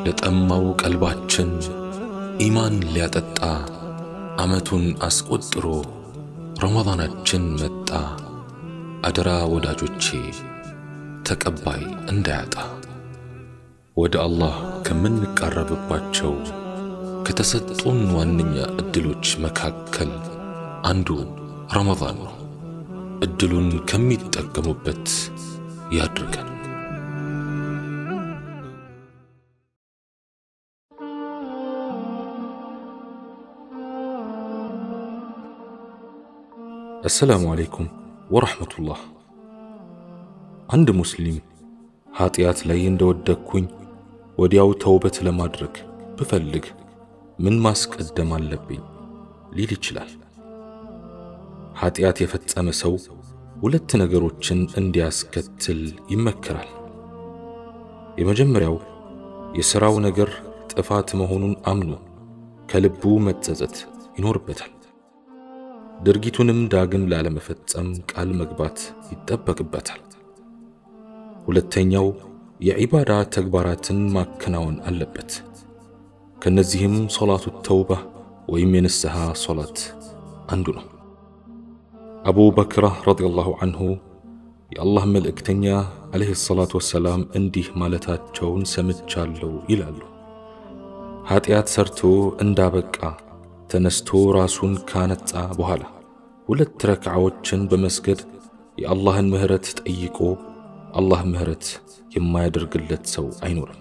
ለጠማው ቀልባችን ኢማን ሊያጠጣ ዓመቱን አስቆጥሮ ረመዳናችን መጣ። አደራ ወዳጆቼ ተቀባይ እንዳያጣ ወደ አላህ ከምንቃረብባቸው ከተሰጡን ዋነኛ ዕድሎች መካከል አንዱ ረመዳን ነው። ዕድሉን ከሚጠቀሙበት ያድርገን። አሰላሙ አለይኩም ወረሕመቱላህ። አንድ ሙስሊም ኀጢአት ላይ እንደወደቅኩኝ ወዲያው ተውበት ለማድረግ ብፈልግ ምን ማስቀደም አለብኝ ሊል ይችላል። ኀጢአት የፈጸመ ሰው ሁለት ነገሮችን እንዲያስከትል ይመከራል። የመጀመሪያው የሥራው ነገር ጥፋት መሆኑን አምኖ ከልቡ መጸጸት ይኖርበታል። ድርጊቱንም ዳግም ላለመፈጸም ቃል መግባት ይጠበቅበታል። ሁለተኛው የዒባዳ ተግባራትን ማከናወን አለበት። ከነዚህም ሶላቱ ተውባ ወይም የንስሐ ሶላት አንዱ ነው። አቡ በክራ ረዲየላሁ አንሁ የአላህ መልእክተኛ ዓለይሂ ሰላቱ ወሰላም እንዲህ ማለታቸውን ሰምቻለሁ ይላሉ። ኀጢአት ሰርቶ እንዳበቃ ተነስቶ ራሱን ካነጻ በኋላ ሁለት ረክዓዎችን በመስገድ የአላህን ምህረት ጠይቆ አላህ ምህረት የማያደርግለት ሰው አይኖርም።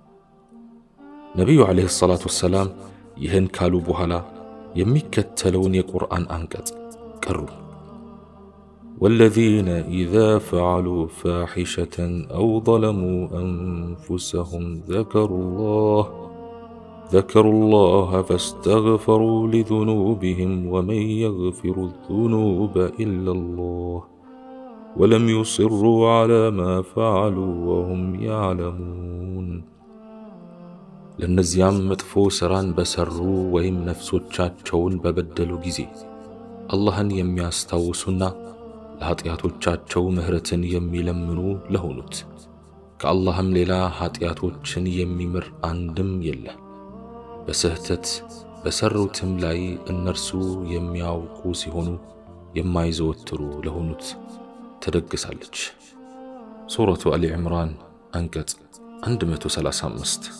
ነቢዩ ዓለይሂ ሰላቱ ወሰላም ይህን ካሉ በኋላ የሚከተለውን የቁርአን አንቀጽ ቀሩ። ወለዚነ ኢዛ ፈዓሉ ፋሒሸተን አው ظለሙ አንፉሰሁም ዘከሩላህ ذكروا الله فاستغفروا لذنوبهم ومن يغفر الذنوب إلا الله ولم يصروا على ما فعلوا وهم يعلمون ለእነዚያም መጥፎ ሥራን በሠሩ ወይም ነፍሶቻቸውን በበደሉ ጊዜ አላህን የሚያስታውሱና ለኀጢአቶቻቸው ምሕረትን የሚለምኑ ለሆኑት ከአላህም ሌላ ኀጢአቶችን የሚምር አንድም የለ በስህተት በሰሩትም ላይ እነርሱ የሚያውቁ ሲሆኑ የማይዘወትሩ ለሆኑት ተደግሳለች። ሱረቱ አሊ ዕምራን አንቀጽ 135።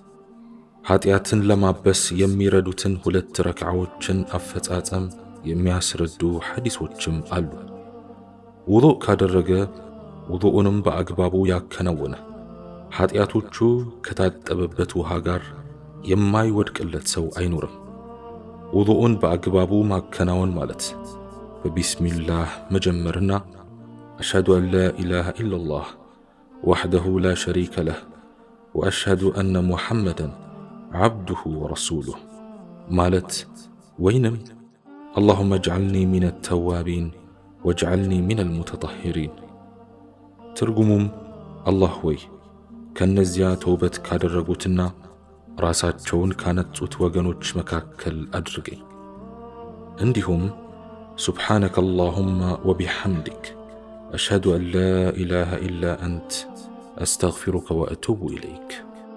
ኀጢአትን ለማበስ የሚረዱትን ሁለት ረክዓዎችን አፈጻጸም የሚያስረዱ ሐዲሶችም አሉ። ውዱእ ካደረገ ውዱኡንም በአግባቡ ያከናወነ ኀጢአቶቹ ከታጠበበት ውሃ ጋር የማይወድቅለት ሰው አይኖርም። ውዱኡን በአግባቡ ማከናወን ማለት በቢስሚላህ መጀመርና አሽሃዱ አን ላ ኢላሃ ኢላላህ ወሕደሁ ላ ሸሪከ ለህ ወአሽሃዱ አነ ሙሐመደን ዓብዱሁ ወረሱሉህ ማለት ወይንም አላሁመ እጅዓልኒ ሚነ ተዋቢን ወጅዓልኒ ሚነ ልሙተጠሂሪን ትርጉሙም አላህ ወይ ከእነዚያ ተውበት ካደረጉትና ራሳቸውን ካነጹት ወገኖች መካከል አድርገኝ። እንዲሁም ሱብሓነከ አላሁመ ወቢሐምዲክ አሽሃዱ አን ላ ኢላሃ ኢላ አንት አስተግፊሩከ ወአቱቡ ኢለይክ።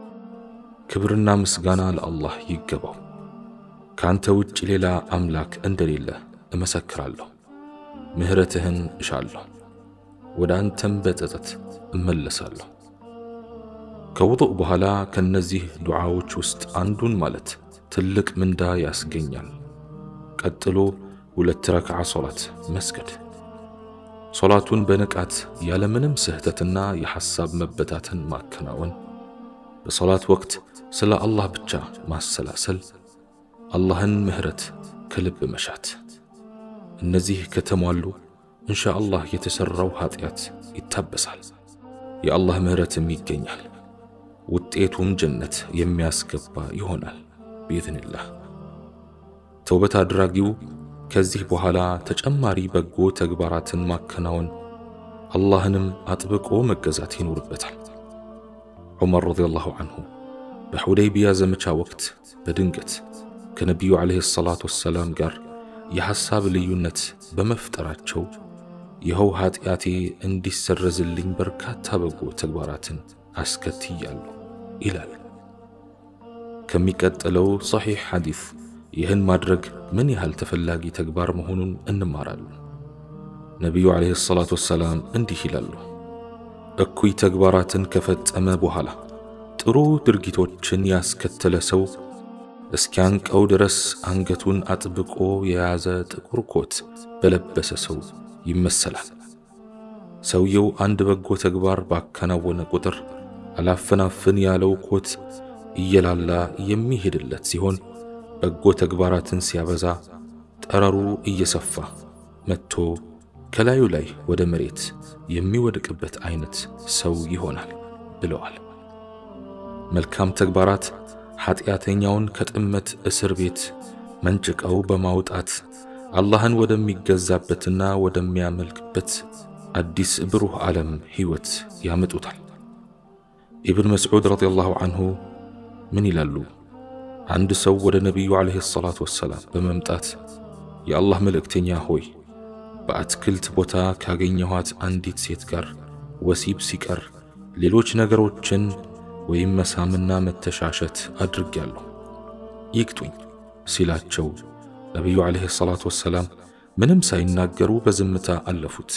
ክብርና ምስጋና ለአላህ ይገባው። ከአንተ ውጭ ሌላ አምላክ እንደሌለ እመሰክራለሁ። ምሕረትህን እሻለሁ፣ ወደ አንተም በጸጸት እመለሳለሁ። ከውዱእ በኋላ ከነዚህ ዱዓዎች ውስጥ አንዱን ማለት ትልቅ ምንዳ ያስገኛል። ቀጥሎ ሁለት ረክዓ ሶላት መስገድ፣ ሶላቱን በንቃት ያለምንም ስህተትና የሐሳብ መበታተን ማከናወን፣ በሶላት ወቅት ስለ አላህ ብቻ ማሰላሰል፣ አላህን ምህረት ከልብ መሻት። እነዚህ ከተሟሉ እንሻ አላህ የተሠራው ኀጢአት ይታበሳል፣ የአላህ ምህረትም ይገኛል። ውጤቱም ጀነት የሚያስገባ ይሆናል ቢኢዝኒላህ። ተውበት አድራጊው ከዚህ በኋላ ተጨማሪ በጎ ተግባራትን ማከናወን አላህንም አጥብቆ መገዛት ይኖርበታል። ዑመር ረዲየላሁ አንሁ በሑደይቢያ ዘመቻ ወቅት በድንገት ከነቢዩ ዓለይሂ ሰላቱ ወሰላም ጋር የሐሳብ ልዩነት በመፍጠራቸው ይኸው ኀጢአቴ እንዲሰረዝልኝ በርካታ በጎ ተግባራትን አስከትያለሁ ይላል። ከሚቀጥለው ሰሒሕ ሐዲስ ይህን ማድረግ ምን ያህል ተፈላጊ ተግባር መሆኑን እንማራለን። ነቢዩ ዓለይሂ ሰላቱ ወሰላም እንዲህ ይላሉ፣ እኩይ ተግባራትን ከፈጸመ በኋላ ጥሩ ድርጊቶችን ያስከተለ ሰው እስኪያንቀው ድረስ አንገቱን አጥብቆ የያዘ ጥቁር ኮት በለበሰ ሰው ይመሰላል። ሰውየው አንድ በጎ ተግባር ባከናወነ ቁጥር አላፈናፍን ያለው ኮት እየላላ የሚሄድለት ሲሆን በጎ ተግባራትን ሲያበዛ ጠረሩ እየሰፋ መጥቶ ከላዩ ላይ ወደ መሬት የሚወድቅበት አይነት ሰው ይሆናል ብለዋል። መልካም ተግባራት ኃጢአተኛውን ከጥመት እስር ቤት መንጭቀው በማውጣት አላህን ወደሚገዛበትና ወደሚያመልክበት አዲስ ብሩህ ዓለም ሕይወት ያመጡታል። ኢብን መስዑድ ረዲየላሁ አንሁ ምን ይላሉ? አንድ ሰው ወደ ነቢዩ ዓለይሂ ሰላቱ ወሰላም በመምጣት የአላህ መልእክተኛ ሆይ በአትክልት ቦታ ካገኘኋት አንዲት ሴት ጋር ወሲብ ሲቀር ሌሎች ነገሮችን ወይም መሳምና መተሻሸት አድርጌያለሁ ይቅጡኝ ሲላቸው ነቢዩ ዓለይሂ ሰላቱ ወሰላም ምንም ሳይናገሩ በዝምታ አለፉት።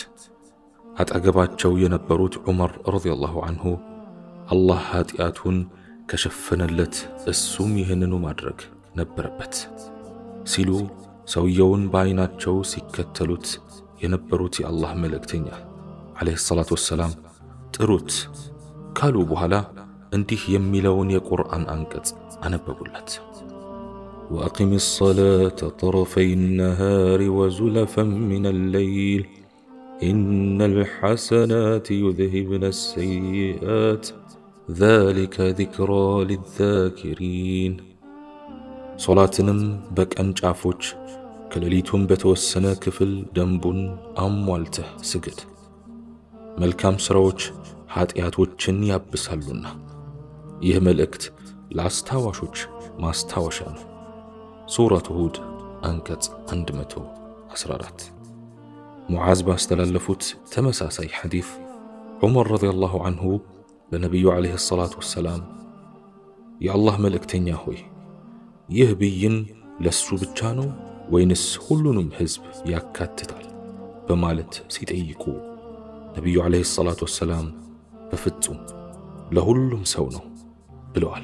አጠገባቸው የነበሩት ዑመር ረዲየላሁ አንሁ አላህ ኀጢአቱን ከሸፈነለት እሱም ይህንኑ ማድረግ ነበረበት ሲሉ ሰውየውን በዐይናቸው ሲከተሉት የነበሩት የአላህ መልእክተኛ ዓለይሂ ሰላቱ ወሰላም ጥሩት ካሉ በኋላ እንዲህ የሚለውን የቁርአን አንቀጽ አነበቡለት። ወአቂም ሰላተ ጠረፈይ ነሃሪ ወዙለፈን ሚነል ለይል ኢነል ሐሰናት ዩዝሂብነ ሰይአት ዛሊከ ዚክራ ሊዛኪሪን። ሶላትንም በቀን ጫፎች ከሌሊቱም በተወሰነ ክፍል ደንቡን አሟልተህ ስግድ፣ መልካም ሥራዎች ኀጢአቶችን ያብሳሉና። ይህ መልእክት ለአስታዋሾች ማስታወሻ ነው። ሱረቱ ሁድ አንቀጽ 114። ሙዓዝ ባስተላለፉት ተመሳሳይ ሐዲስ ዑመር ረዲየላሁ አንሁ ለነቢዩ ዓለይሂ ሰላቱ ወሰላም የአላህ መልእክተኛ ሆይ ይህ ብይን ለሱ ብቻ ነው ወይንስ ሁሉንም ሕዝብ ያካትታል? በማለት ሲጠይቁ ነቢዩ ዓለይሂ ሰላቱ ወሰላም በፍጹም ለሁሉም ሰው ነው ብለዋል።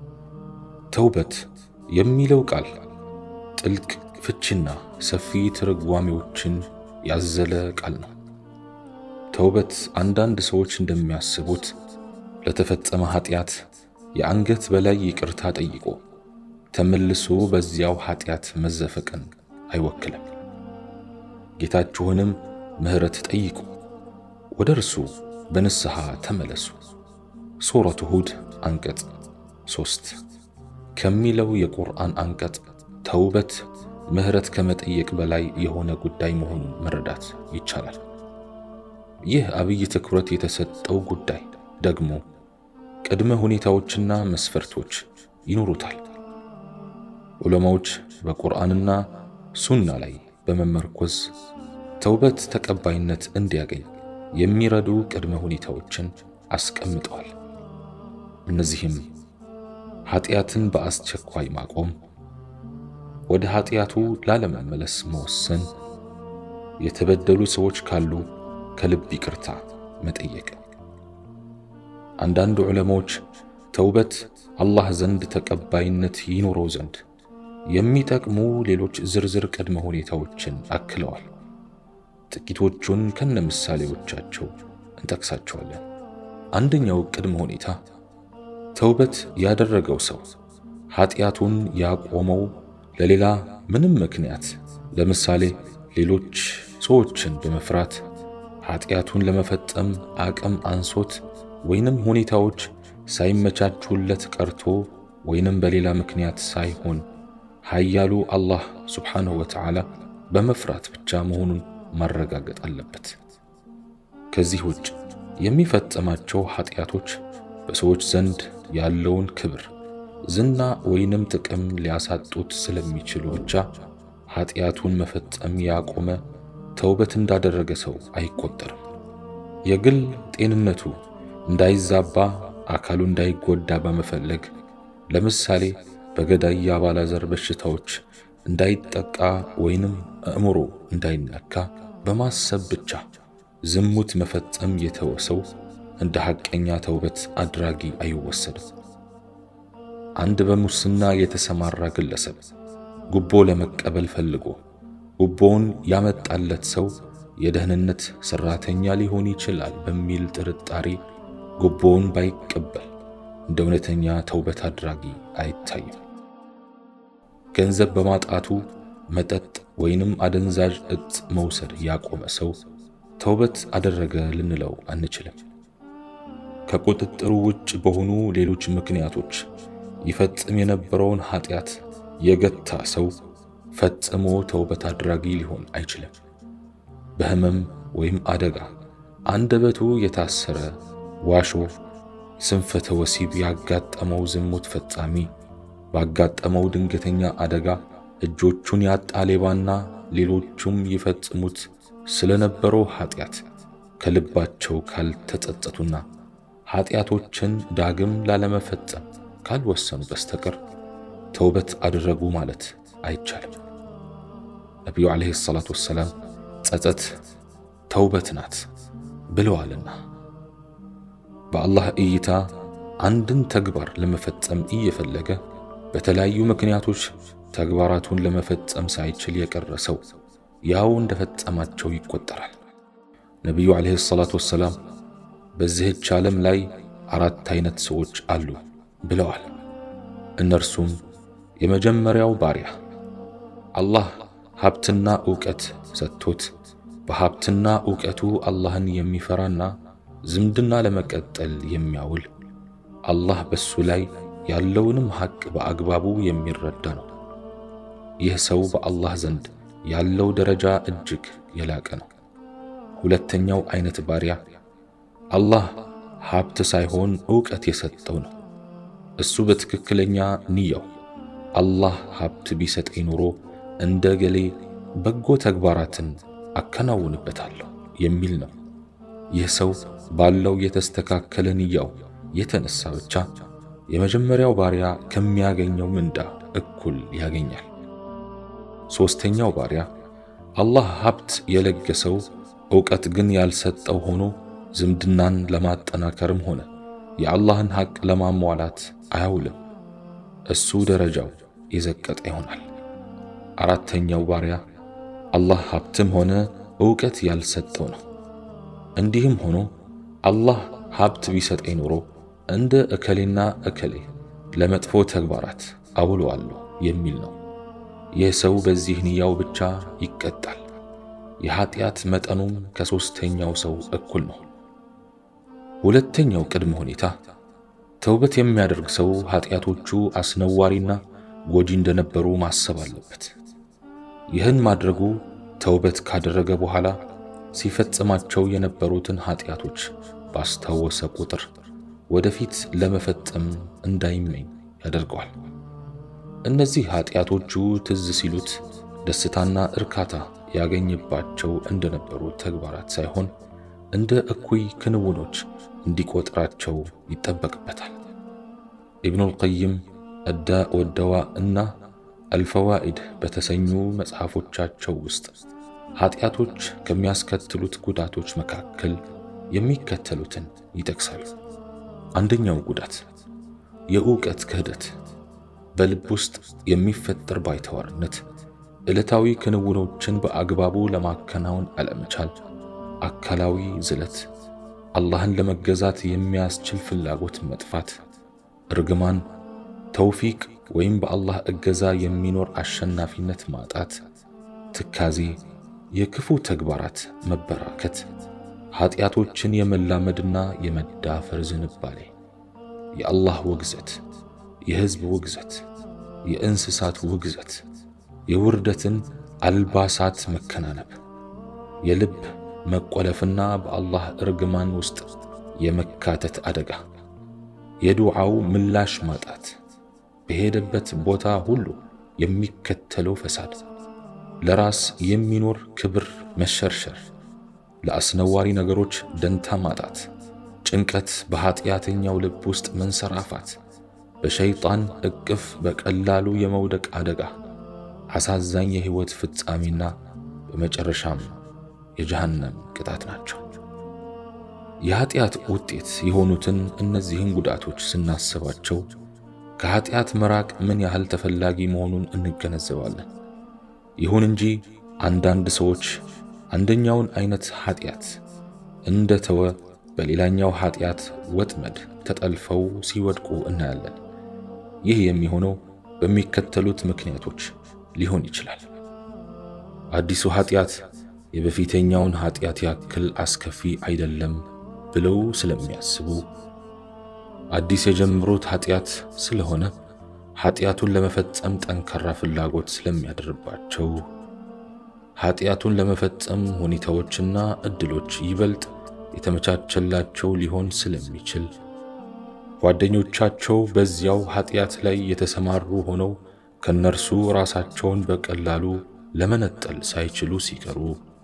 ተውበት የሚለው ቃል ጥልቅ ፍቺና ሰፊ ትርጓሜዎችን ያዘለ ቃል ነው። ተውበት አንዳንድ ሰዎች እንደሚያስቡት ለተፈጸመ ኃጢአት የአንገት በላይ ይቅርታ ጠይቆ ተመልሶ በዚያው ኃጢአት መዘፈቅን አይወክልም። ጌታችሁንም ምሕረት ጠይቁ፣ ወደ እርሱ በንስሐ ተመለሱ ሱረቱ ሁድ አንቀጽ ሶስት ከሚለው የቁርአን አንቀጽ ተውበት ምሕረት ከመጠየቅ በላይ የሆነ ጉዳይ መሆኑን መረዳት ይቻላል። ይህ አብይ ትኩረት የተሰጠው ጉዳይ ደግሞ ቅድመ ሁኔታዎችና መስፈርቶች ይኖሩታል። ዑለማዎች በቁርአንና ሱና ላይ በመመርኮዝ ተውበት ተቀባይነት እንዲያገኝ የሚረዱ ቅድመ ሁኔታዎችን አስቀምጠዋል። እነዚህም ኃጢአትን በአስቸኳይ ማቆም፣ ወደ ኃጢአቱ ላለመመለስ መወሰን፣ የተበደሉ ሰዎች ካሉ ከልብ ይቅርታ መጠየቅ። አንዳንድ ዑለማዎች ተውበት አላህ ዘንድ ተቀባይነት ይኖረው ዘንድ የሚጠቅሙ ሌሎች ዝርዝር ቅድመ ሁኔታዎችን አክለዋል። ጥቂቶቹን ከነ ምሳሌዎቻቸው እንጠቅሳቸዋለን። አንደኛው ቅድመ ሁኔታ ተውበት ያደረገው ሰው ኃጢአቱን ያቆመው ለሌላ ምንም ምክንያት ለምሳሌ ሌሎች ሰዎችን በመፍራት ኃጢአቱን ለመፈጸም አቅም አንሶት ወይንም ሁኔታዎች ሳይመቻቹለት ቀርቶ ወይንም በሌላ ምክንያት ሳይሆን ኃያሉ አላህ ሱብሓነሁ ወተዓላ በመፍራት ብቻ መሆኑን ማረጋገጥ አለበት። ከዚህ ውጭ የሚፈጸማቸው ኃጢአቶች በሰዎች ዘንድ ያለውን ክብር፣ ዝና ወይንም ጥቅም ሊያሳጡት ስለሚችሉ ብቻ ኃጢአቱን መፈጸም ያቆመ ተውበት እንዳደረገ ሰው አይቆጠርም። የግል ጤንነቱ እንዳይዛባ፣ አካሉ እንዳይጎዳ በመፈለግ ለምሳሌ በገዳይ የአባላዘር በሽታዎች እንዳይጠቃ ወይንም አእምሮ እንዳይነካ በማሰብ ብቻ ዝሙት መፈጸም የተወሰው እንደ ሐቀኛ ተውበት አድራጊ አይወሰድም። አንድ በሙስና የተሰማራ ግለሰብ ጉቦ ለመቀበል ፈልጎ ጉቦውን ያመጣለት ሰው የደህንነት ሰራተኛ ሊሆን ይችላል በሚል ጥርጣሬ ጉቦውን ባይቀበል እንደ እውነተኛ ተውበት አድራጊ አይታይም። ገንዘብ በማጣቱ መጠጥ ወይንም አደንዛዥ እጽ መውሰድ ያቆመ ሰው ተውበት አደረገ ልንለው አንችልም። ከቁጥጥሩ ውጭ በሆኑ ሌሎች ምክንያቶች ይፈጽም የነበረውን ኃጢአት የገታ ሰው ፈጽሞ ተውበት አድራጊ ሊሆን አይችልም። በህመም ወይም አደጋ አንደበቱ የታሰረ ዋሾ፣ ስንፈተ ወሲብ ያጋጠመው ዝሙት ፈጻሚ፣ ባጋጠመው ድንገተኛ አደጋ እጆቹን ያጣ ሌባና ሌሎቹም ይፈጽሙት ስለነበረው ኃጢአት ከልባቸው ካልተጸጸቱና ኃጢአቶችን ዳግም ላለመፈጸም ካልወሰኑ በስተቀር ተውበት አደረጉ ማለት አይቻልም። ነቢዩ ዓለይሂ ሰላቱ ወሰላም ጸጸት ተውበት ናት ብለዋልና በአላህ እይታ አንድን ተግባር ለመፈጸም እየፈለገ በተለያዩ ምክንያቶች ተግባራቱን ለመፈጸም ሳይችል የቀረ ሰው ያው እንደፈጸማቸው ይቆጠራል። ነቢዩ ዓለይሂ ሰላቱ ወሰላም በዚህች ዓለም ላይ አራት አይነት ሰዎች አሉ ብለዋል። እነርሱም የመጀመሪያው ባሪያ አላህ ሀብትና ዕውቀት ሰጥቶት በሀብትና ዕውቀቱ አላህን የሚፈራና ዝምድና ለመቀጠል የሚያውል አላህ በሱ ላይ ያለውንም ሐቅ በአግባቡ የሚረዳ ነው። ይህ ሰው በአላህ ዘንድ ያለው ደረጃ እጅግ የላቀ ነው። ሁለተኛው አይነት ባሪያ አላህ ሀብት ሳይሆን ዕውቀት የሰጠው ነው። እሱ በትክክለኛ ንያው አላህ ሀብት ቢሰጠኝ ኖሮ እንደ ገሌ በጎ ተግባራትን አከናውንበታለሁ የሚል ነው። ይህ ሰው ባለው የተስተካከለ ንያው የተነሳ ብቻ የመጀመሪያው ባሪያ ከሚያገኘው ምንዳ እኩል ያገኛል። ሦስተኛው ባሪያ አላህ ሀብት የለገሰው ዕውቀት ግን ያልሰጠው ሆኖ ዝምድናን ለማጠናከርም ሆነ የአላህን ሐቅ ለማሟላት አያውልም። እሱ ደረጃው የዘቀጠ ይሆናል። አራተኛው ባሪያ አላህ ሀብትም ሆነ ዕውቀት ያልሰጠው ነው። እንዲህም ሆኖ አላህ ሀብት ቢሰጠኝ ኖሮ እንደ እከሌና እከሌ ለመጥፎ ተግባራት አውለዋለሁ የሚል ነው። ይህ ሰው በዚህ ንያው ብቻ ይቀጣል። የኀጢአት መጠኑም ከሦስተኛው ሰው እኩል ነው። ሁለተኛው ቅድመ ሁኔታ ተውበት የሚያደርግ ሰው ኀጢአቶቹ አስነዋሪና ጎጂ እንደነበሩ ማሰብ አለበት። ይህን ማድረጉ ተውበት ካደረገ በኋላ ሲፈጽማቸው የነበሩትን ኀጢአቶች ባስታወሰ ቁጥር ወደፊት ለመፈጸም እንዳይመኝ ያደርገዋል። እነዚህ ኀጢአቶቹ ትዝ ሲሉት ደስታና እርካታ ያገኝባቸው እንደነበሩ ተግባራት ሳይሆን እንደ እኩይ ክንውኖች እንዲቆጥራቸው ይጠበቅበታል። ኢብኑል ቀይም አዳእ ወደዋ እና አልፈዋኢድ በተሰኙ መጽሐፎቻቸው ውስጥ ኀጢአቶች ከሚያስከትሉት ጉዳቶች መካከል የሚከተሉትን ይጠቅሳሉ። አንደኛው ጉዳት የዕውቀት ክህደት፣ በልብ ውስጥ የሚፈጠር ባይተዋርነት፣ ዕለታዊ ክንውኖችን በአግባቡ ለማከናወን አለመቻል፣ አካላዊ ዝለት፣ አላህን ለመገዛት የሚያስችል ፍላጎት መጥፋት፣ እርግማን፣ ተውፊቅ ወይም በአላህ እገዛ የሚኖር አሸናፊነት ማጣት፣ ትካዜ፣ የክፉ ተግባራት መበራከት፣ ኀጢአቶችን የመላመድና የመዳፈር ዝንባሌ፣ የአላህ ውግዘት፣ የሕዝብ ውግዘት፣ የእንስሳት ውግዘት፣ የውርደትን አልባሳት መከናነብ፣ የልብ መቆለፍና በአላህ እርግማን ውስጥ የመካተት አደጋ፣ የዱዓው ምላሽ ማጣት፣ በሄደበት ቦታ ሁሉ የሚከተለው ፈሳድ፣ ለራስ የሚኖር ክብር መሸርሸር፣ ለአስነዋሪ ነገሮች ደንታ ማጣት፣ ጭንቀት በኀጢአተኛው ልብ ውስጥ መንሰራፋት፣ በሸይጣን እቅፍ በቀላሉ የመውደቅ አደጋ፣ አሳዛኝ የሕይወት ፍጻሜና በመጨረሻም የጀሃነም ቅጣት ናቸው። የኀጢአት ውጤት የሆኑትን እነዚህን ጉዳቶች ስናስባቸው ከኀጢአት መራቅ ምን ያህል ተፈላጊ መሆኑን እንገነዘባለን። ይሁን እንጂ አንዳንድ ሰዎች አንደኛውን አይነት ኀጢአት እንደ ተወ በሌላኛው ኀጢአት ወጥመድ ተጠልፈው ሲወድቁ እናያለን። ይህ የሚሆነው በሚከተሉት ምክንያቶች ሊሆን ይችላል። አዲሱ ኀጢአት የበፊተኛውን ኀጢአት ያክል አስከፊ አይደለም ብለው ስለሚያስቡ፣ አዲስ የጀመሩት ኀጢአት ስለሆነ ኀጢአቱን ለመፈጸም ጠንካራ ፍላጎት ስለሚያድርባቸው፣ ኀጢአቱን ለመፈጸም ሁኔታዎችና ዕድሎች ይበልጥ የተመቻቸላቸው ሊሆን ስለሚችል፣ ጓደኞቻቸው በዚያው ኀጢአት ላይ የተሰማሩ ሆነው ከነርሱ ራሳቸውን በቀላሉ ለመነጠል ሳይችሉ ሲቀሩ፣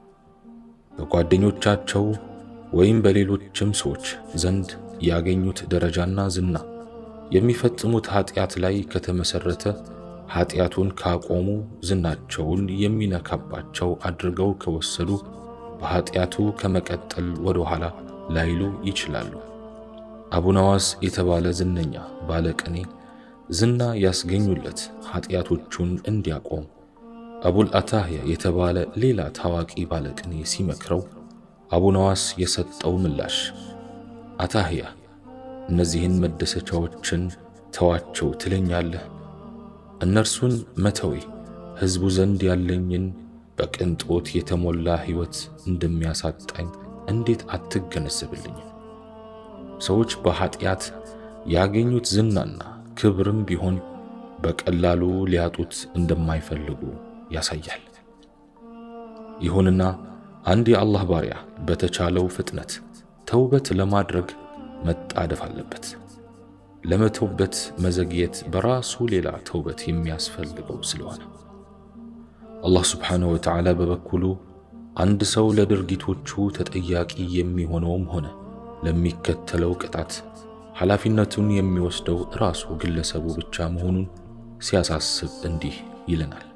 በጓደኞቻቸው ወይም በሌሎችም ሰዎች ዘንድ ያገኙት ደረጃና ዝና የሚፈጽሙት ኀጢአት ላይ ከተመሠረተ ኀጢአቱን ካቆሙ ዝናቸውን የሚነካባቸው አድርገው ከወሰዱ በኀጢአቱ ከመቀጠል ወደ ኋላ ላይሉ ይችላሉ። አቡነዋስ የተባለ ዝነኛ ባለቅኔ ዝና ያስገኙለት ኀጢአቶቹን እንዲያቆም አቡል አታህያ የተባለ ሌላ ታዋቂ ባለቅኔ ሲመክረው አቡነዋስ የሰጠው ምላሽ አታህያ እነዚህን መደሰቻዎችን ተዋቸው ትለኛለህ? እነርሱን መተዌ ሕዝቡ ዘንድ ያለኝን በቅንጦት የተሞላ ሕይወት እንደሚያሳጣኝ እንዴት አትገነዘብልኝም? ሰዎች በኀጢአት ያገኙት ዝናና ክብርም ቢሆን በቀላሉ ሊያጡት እንደማይፈልጉ ያሳያል። ይሁንና አንድ የአላህ ባሪያ በተቻለው ፍጥነት ተውበት ለማድረግ መጣደፍ አለበት። ለመተውበት መዘግየት በራሱ ሌላ ተውበት የሚያስፈልገው ስለሆነ አላህ ስብሓንሁ ወተዓላ በበኩሉ አንድ ሰው ለድርጊቶቹ ተጠያቂ የሚሆነውም ሆነ ለሚከተለው ቅጣት ኃላፊነቱን የሚወስደው ራሱ ግለሰቡ ብቻ መሆኑን ሲያሳስብ እንዲህ ይለናል።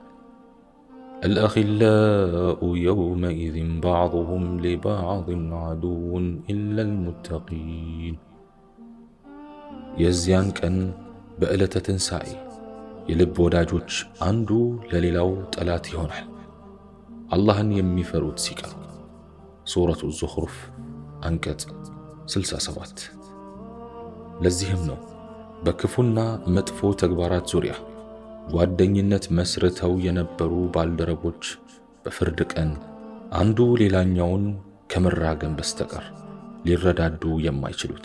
አልአኺላኡ የውመኢዝን ባዕዱሁም ሊባዕድን ዐዱውን ኢለል ሙተቂን። የዚያን ቀን በዕለተ ትንሣኤ የልብ ወዳጆች አንዱ ለሌላው ጠላት ይሆናል፣ አላህን የሚፈሩት ሲቀሩ። ሱረቱ ዙኽሩፍ አንቀጽ 67። ለዚህም ነው በክፉና መጥፎ ተግባራት ዙሪያ ጓደኝነት መስርተው የነበሩ ባልደረቦች በፍርድ ቀን አንዱ ሌላኛውን ከመራገም በስተቀር ሊረዳዱ የማይችሉት።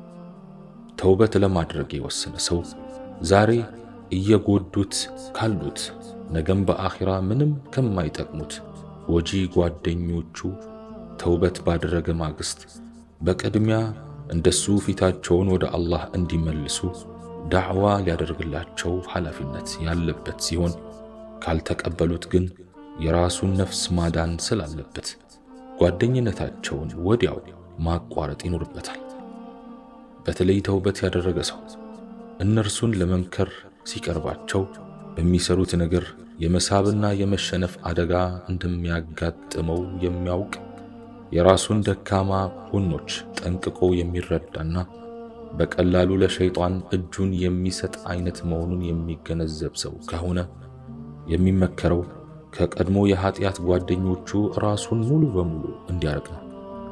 ተውበት ለማድረግ የወሰነ ሰው ዛሬ እየጎዱት ካሉት ነገም በአኺራ ምንም ከማይጠቅሙት ጎጂ ጓደኞቹ ተውበት ባደረገ ማግስት በቅድሚያ እንደሱ ፊታቸውን ወደ አላህ እንዲመልሱ ዳዕዋ ሊያደርግላቸው ኃላፊነት ያለበት ሲሆን ካልተቀበሉት ግን የራሱን ነፍስ ማዳን ስላለበት ጓደኝነታቸውን ወዲያው ማቋረጥ ይኖርበታል። በተለይ ተውበት ያደረገ ሰው እነርሱን ለመምከር ሲቀርባቸው በሚሰሩት ነገር የመሳብና የመሸነፍ አደጋ እንደሚያጋጥመው የሚያውቅ የራሱን ደካማ ጎኖች ጠንቅቆ የሚረዳና በቀላሉ ለሸይጣን እጁን የሚሰጥ አይነት መሆኑን የሚገነዘብ ሰው ከሆነ የሚመከረው ከቀድሞ የኀጢአት ጓደኞቹ ራሱን ሙሉ በሙሉ እንዲያርቅ ነው።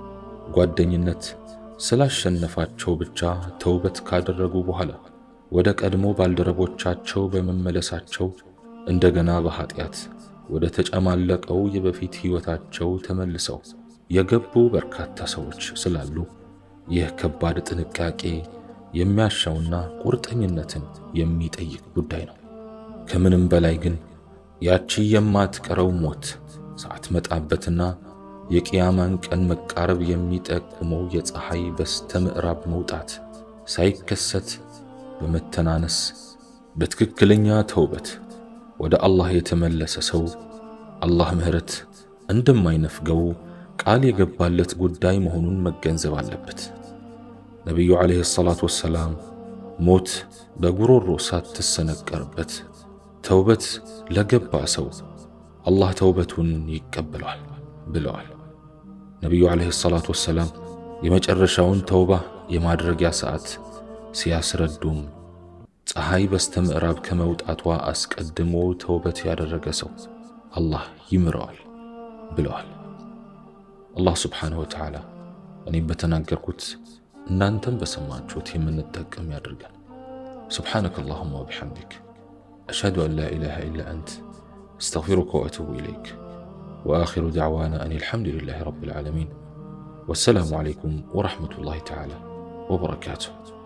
ጓደኝነት ስላሸነፋቸው ብቻ ተውበት ካደረጉ በኋላ ወደ ቀድሞ ባልደረቦቻቸው በመመለሳቸው እንደገና በኀጢአት ወደ ተጨማለቀው የበፊት ሕይወታቸው ተመልሰው የገቡ በርካታ ሰዎች ስላሉ ይህ ከባድ ጥንቃቄ የሚያሻውና ቁርጠኝነትን የሚጠይቅ ጉዳይ ነው። ከምንም በላይ ግን ያቺ የማትቀረው ሞት ሳትመጣበትና የቅያማን ቀን መቃረብ የሚጠቁመው የፀሐይ በስተ ምዕራብ መውጣት ሳይከሰት በመተናነስ በትክክለኛ ተውበት ወደ አላህ የተመለሰ ሰው አላህ ምሕረት እንደማይነፍገው ቃል የገባለት ጉዳይ መሆኑን መገንዘብ አለበት። ነቢዩ ዓለይሂ ሰላቱ ወሰላም ሞት በጉሮሮ ሳትሰነቀርበት ተውበት ለገባ ሰው አላህ ተውበቱን ይቀበለዋል ብለዋል ነቢዩ ዓለይሂ ሰላቱ ወሰላም የመጨረሻውን ተውባ የማድረጊያ ሰዓት ሲያስረዱም ፀሐይ በስተ ምዕራብ ከመውጣቷ አስቀድሞ ተውበት ያደረገ ሰው አላህ ይምረዋል ብለዋል። አላህ ስብሓንሁ ወተዓላ እኔም በተናገርኩት እናንተም በሰማችሁት የምንጠቀም ያድርገን። سبحانك اللهم وبحمدك أشهد أن لا إله إلا أنت أستغفرك وأتوب إليك وآخر دعوانا أن الحمد لله رب العالمين والسلام عليكم ورحمة الله تعالى وبركاته